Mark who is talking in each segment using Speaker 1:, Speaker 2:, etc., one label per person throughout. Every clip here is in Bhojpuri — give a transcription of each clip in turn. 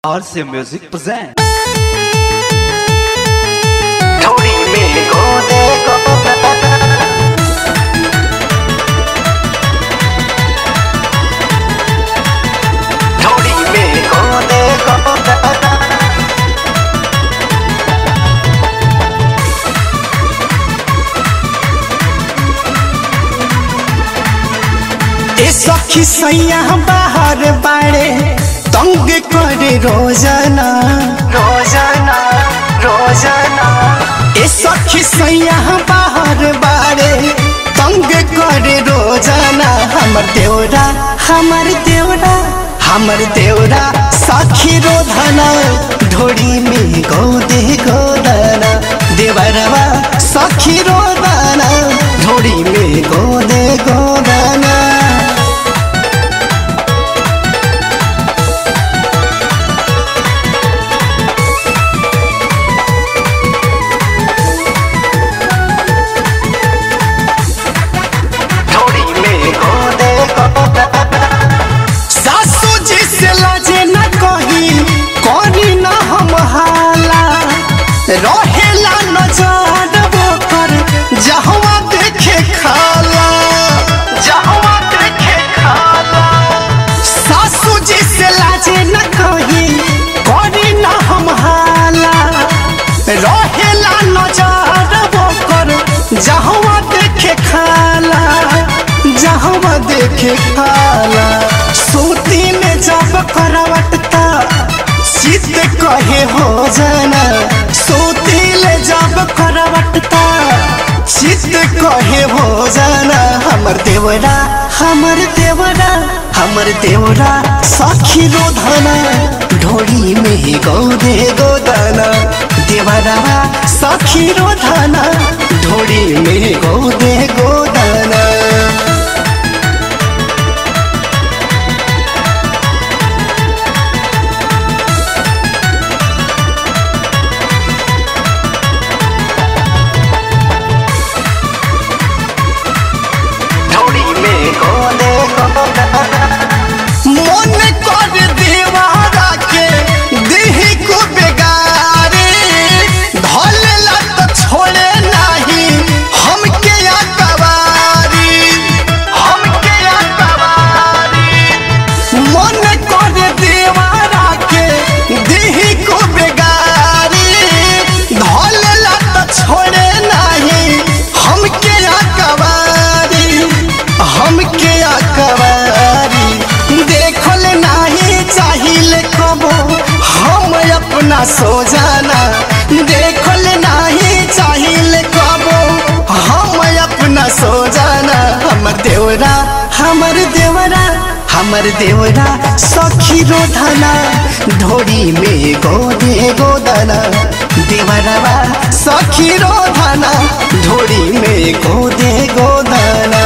Speaker 1: RC Music present.
Speaker 2: थोड़ी मिल को देखो थोड़ी मिल को देखो
Speaker 3: ए सखी सैया बाहर बाड़े तंग करे रोजाना
Speaker 2: रोजाना रोजाना
Speaker 3: ए सखी सैया बाहर बाड़े तंग करे रोजाना हमर देवरा हमर देवरा हमर देवरा सखी रोधना ढोड़ी में गोदे गोदना देवरवा सखी रोदना ढोड़ी में गोदे गोदना
Speaker 2: थोड़ी मिल को देखो
Speaker 3: सासू जी से लाजे न कही करी न हम हाला रहेला नजर कर जहवा देखे खाला
Speaker 2: जहवा देखे खाला
Speaker 3: सासू जी से लाजे न कही करी न हम हाला रहेला नजर कर जहवा देखे खाला जहवा देखे खाला सूती में जब करवटता चित कहे हो जाना सूती ले जब करवटता चित कहे हो जाना हमर देवरा हमर देवरा हमर देवरा सखी रोधना ढोली में गोदे गोदना देवरा सखी रोधना ढोली में गोदे गोदना
Speaker 2: थोड़ी मिल को देखो
Speaker 3: मन कर देवारा के देही को बेगारे धलेला तो छोड़े नाही हमके या कवारी
Speaker 2: हमके अकबारी
Speaker 3: मन कर देवारा के देही को बेगारी धलेला तो छोड़े नाही हमके या कवारी हमके या कवारी देखल नाही चाहिए कबो हम अपना सो जाना देखल नहीं चाहिए कबो हम अपना सो जाना हमर देवरा हमर देवरा हमर देवरा सखी रोधना ढोरी में गोदे गोदना देवरवा सखी रोधना ढोरी में गोदे गोदना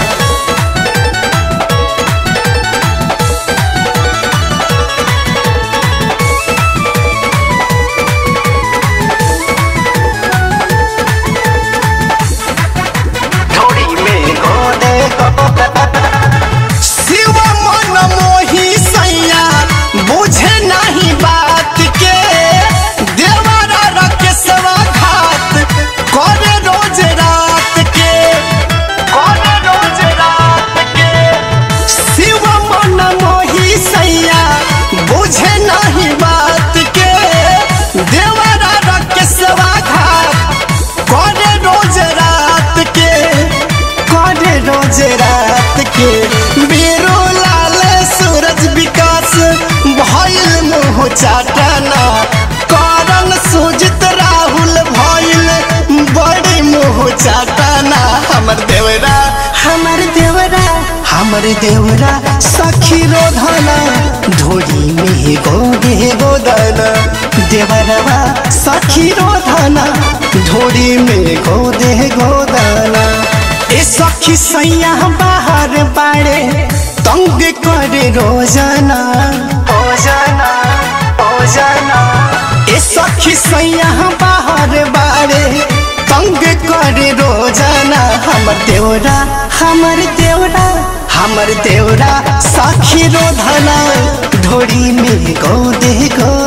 Speaker 2: थोड़ी मिल को देखो
Speaker 3: शिव मन मोही सैया बुझे नहीं बात के देवरा रकेशवा घात करे रोज रात के
Speaker 2: कौन रोज रात के
Speaker 3: शिव मन मोही सैया बुझे नहीं बात के देवरा रकेशवा घात करे रोज रात के करे रोज रात के बीरो लाल सूरज विकास भइल मुँह चाटना कारण सुजित राहुल भइल बड़ी मुँह चाटना हमर देवरा हमर देवरा हमर देवरा सखी रोधना ढोरी में गोदे गोदना देवरवा सखी रोधना ढोरी में गोदे गोदना ए सखी सैया बाहर बाड़े तंग करे रोजाना
Speaker 2: ओजाना ओजाना
Speaker 3: ए सखी सैया बाहर बाड़े तंग करे रोजाना हमर देवरा हमर देवरा हमर देवरा साखी रोधना ढोरी में गोदे गो